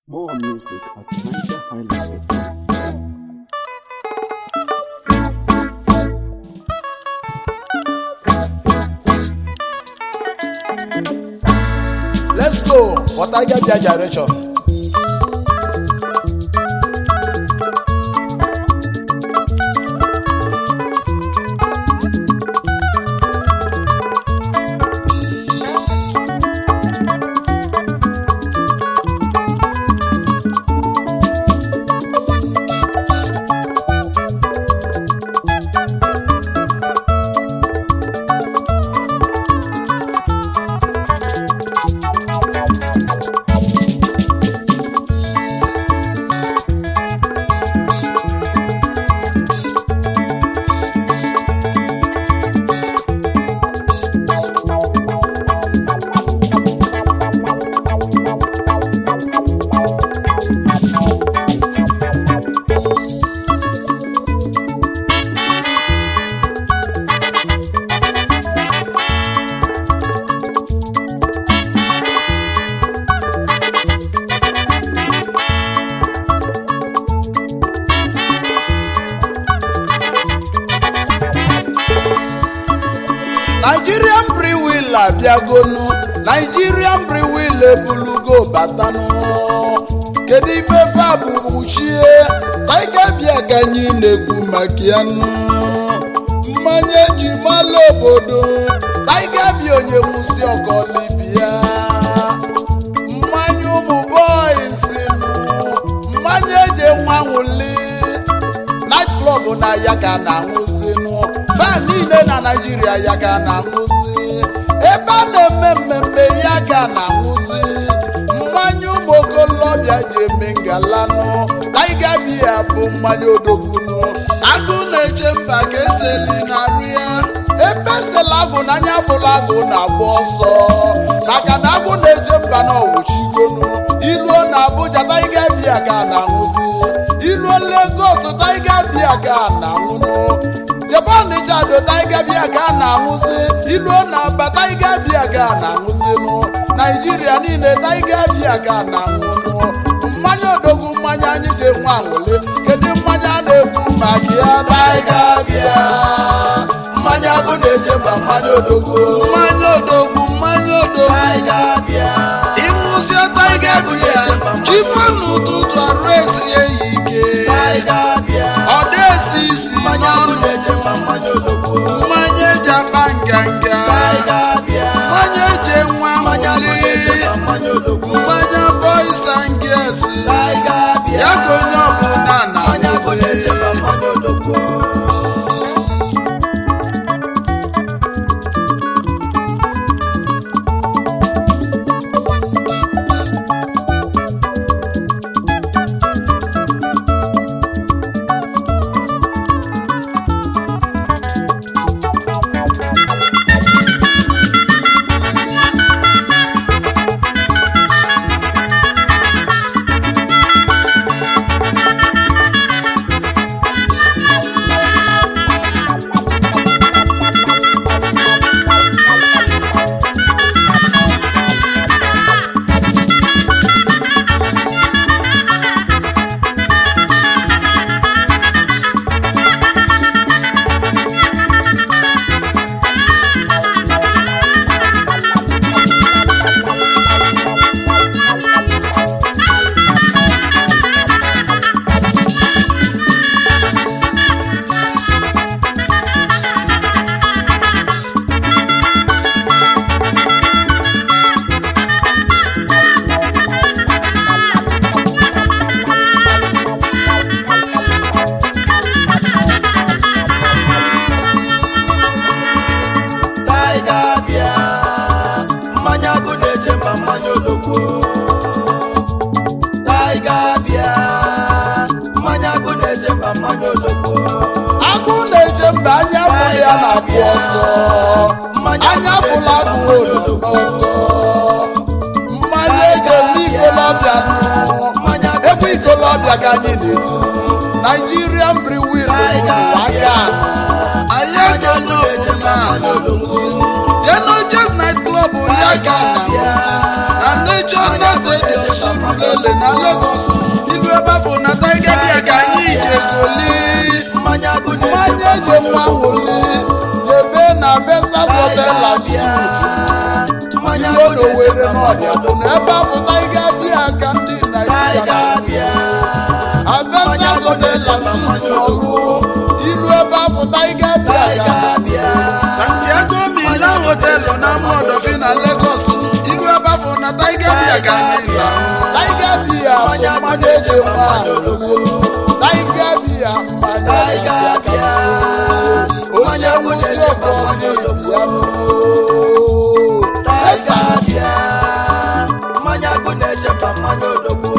More music at NigerHighlife.com. Let's go for Tiger Beer Generation. Nigerian Brewil abịagonu Nigerian Brewil ebulugo batanụ kedu ife fa bụ kpuchie Tiger Beer ka anyị na-ekwu maka ya nụ mmanya eji mala obodo Tiger Beer onye nwụsi ọkọlibia mmanya ụmụ boys nụ mmanya eji nwa nwụli night club na ya ka na-aṅụzinụ baa niile na naijiria ya ka na-aṅụzi ebe a na-eme mmemme ya ka na-aṅụzi mmanya ụmụ okolobịa ji eme ngalanụ Tiger Beer bụ mmanya odogbunu agụ na-eche mba ka eseli na-arụ ya ebe esela agụ n'anya fụla agụ na-agba ọsọ maka na agụ na-eche mba na ọwụchigonu iluo na Abuja Tiger Beer ka na-aṅụzi iluo Lagos Tiger Beer ka na-aṅụnụ jebe Ọnịcha do Tiger Beer ka na-aṅụzi iluo na Aba Tiger Beer ka na-aṅụzinụ Naijiria niile Tiger Beer ka na-aṅụnụ mmanya odogwu mmanya anyị ji nwa anwụle kedu mmanya a na-ekwu maka ya Tiger Beer mmanya bụ na-eche mba mmanya odogwu mmanya odogwu mmanya odogwu ịṅụzie Tiger Beer jife n'ụtụtụ arụ esi ya yi ike ọ na-esi isi n'ọnụ mmanya eji akpa nganga mmanya eji enwe anwụli mmanya boys and girls ya ka onye ọbụla na-aṅụzi Tiger Beer, mmanya bụ na-eche mba mmanya odogwu Tiger Beer, mmanya bụ na-eche mba mmanya odogwu agụ na-eche mba anya fụrụ ya na-apụ ọsọ anya fụrụ agụ ododo n'ọsọ mmanya eji eme ikolobịa nụ egwu ikolobịa ka anyị na-eti Nigerian Brewil bụ aka anyị ego onye ọbụla na-aṅụzi Jenojes Night Club ya ka na na National Stadium Surulere na Lagos ilu ebe bụ na taiga bịa ka anyị jegoli mmanya agụ mmanya eji nwa nwụli jebe na Vestas Hotel and Suites mmanya ilu agụ na Owerri n'ọdịa bụ na ebe afọ taiga bịa ka ndị Naịjirịa na Vestas Hotel and Suites n'ọlụ ilu ebe afọ taiga bịa ka Santiago Milan Hotel na Modofi na Lagos ilu ebe afọ na taiga bịa ka anyị ra taiga bịa bụ mmanya eji nwa nwụli taiga bịa mmanya eji akasị onye nwụsị ọkọ na-ebi ya esa mmanya agụ na-echeba mmanya odogwu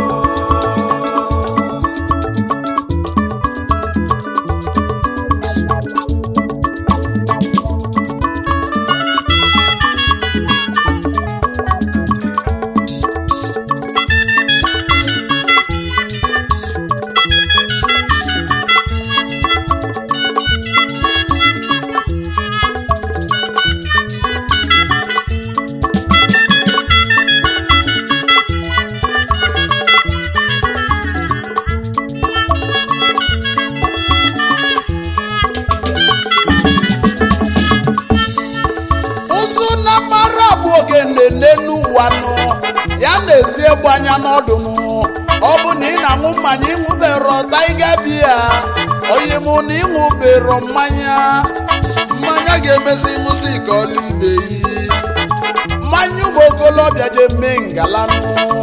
ụzụ na mara bụ ogene n'elu ụwa nụ ya na-esi egbu anya n'ọdụ nụ ọ bụ na ị na-aṅụ mmanya ịṅụbero taiga bia oyi mụ na ịṅụbero mmanya mmanya ga-emezi ịṅụsị ka ọlaide yi mmanya ụmụ okolobịa je mee ngalanụ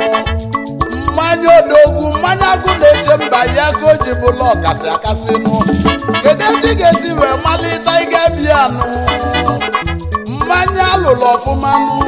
mmanya odogwu mmanya agụ na-eche mba ya ka o ji bụla ọkasị akasị nụ kedu etu ị ga-esi wee malite taiga bia nụ mmanya alụlụ ọfụma nụ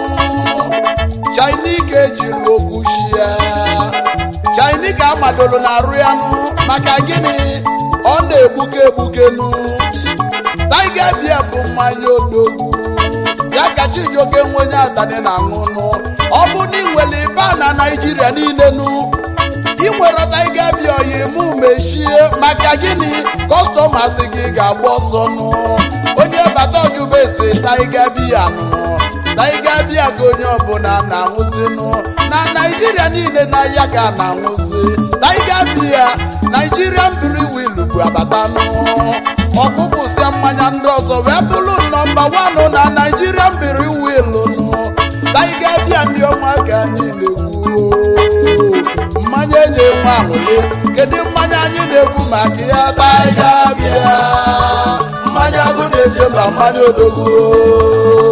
Chineke ejiri okwu shi ya Chineke amadolu na arụ ya nụ maka gịnị ọ na-egbuke egbuke nụ Tiger Beer bụ mmanya odogwu ya ka Chijioke nwe onye atani na-aṅụ nụ ọ bụ na ị nwere ịba na Naịjirịa niile nụ ị nwere Tiger Beer oyi mụ mechie maka gịnị kọstọmas gị ga-agba ọsọ nụ onye bata ọjụba ese Tiger Beer nụ Tiger Beer ka onye ọbụla na-aṅụzi nụ na Naịjirịa niile na ya ka a na-aṅụzi Tiger Beer Nigerian Brewery bụ abata nụ ọkụpụsịa mmanya ndị ọzọ wee bụrụ nọmba wanụ na Nigerian Brewery nụ Tiger Beer ndị ọma ka anyị na-ekwu mmanya eji enwe aṅụle kedu mmanya anyị na-ekwu maka ya Tiger Beer mmanya agụ na-eche mba mmanya odogwu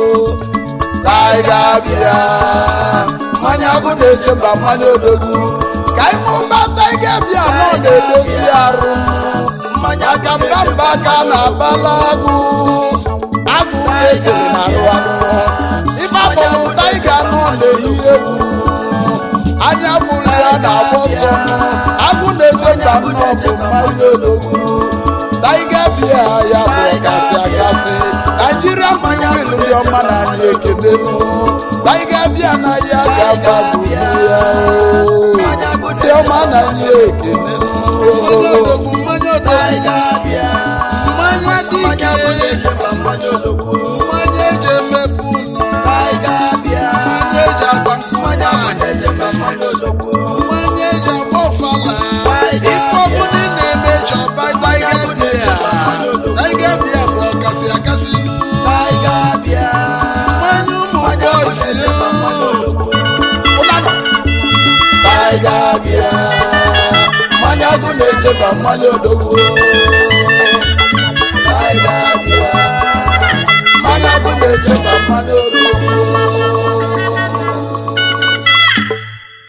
Tiger Beer mmanya agụ na-eche mba mmanya odogwu ka anyị mụba Tiger Beer nọ na-edozi arụ mmanya aka mba mba aka na-abala agụ agụ na-esiri na arụ anụ ife akpọrọ Tiger nọ na-eyi egwu anya fụrụ ya na-agba ọsọ agụ na-eche mba nnọọ bụ mmanya odogwu Tiger Beer ya bụ ọkasị akasị Nigerian Brewery ndị ọma na anyị ekele nụ Tiger Beer na ya ga-aba bụ ya o. ndị ọma na anyị ekele nụ odogwu mmanya odogwu Tiger Beer mmanya dị mmanya agụ ike na-echeba mmanya odogwu mmanya eji emepe ụlọ Tiger Beer mmanya eji agba mmanya agụ mmanya na-echeba mmanya odogwu mmanya eji agba ọfala Tiger ife ọbụla ị na-eme chọba Tiger Beer Tiger Beer bụ ọkasị akasị Tiger Beer mmanya ụmụ mmanya agụ bọysi na-echeba mmanya odogwu ụlanọ Tiger Beer mmanya agụ na-echeba mmanya odogwu Tiger Beer mmanya agụ na-echeba mmanya odogwu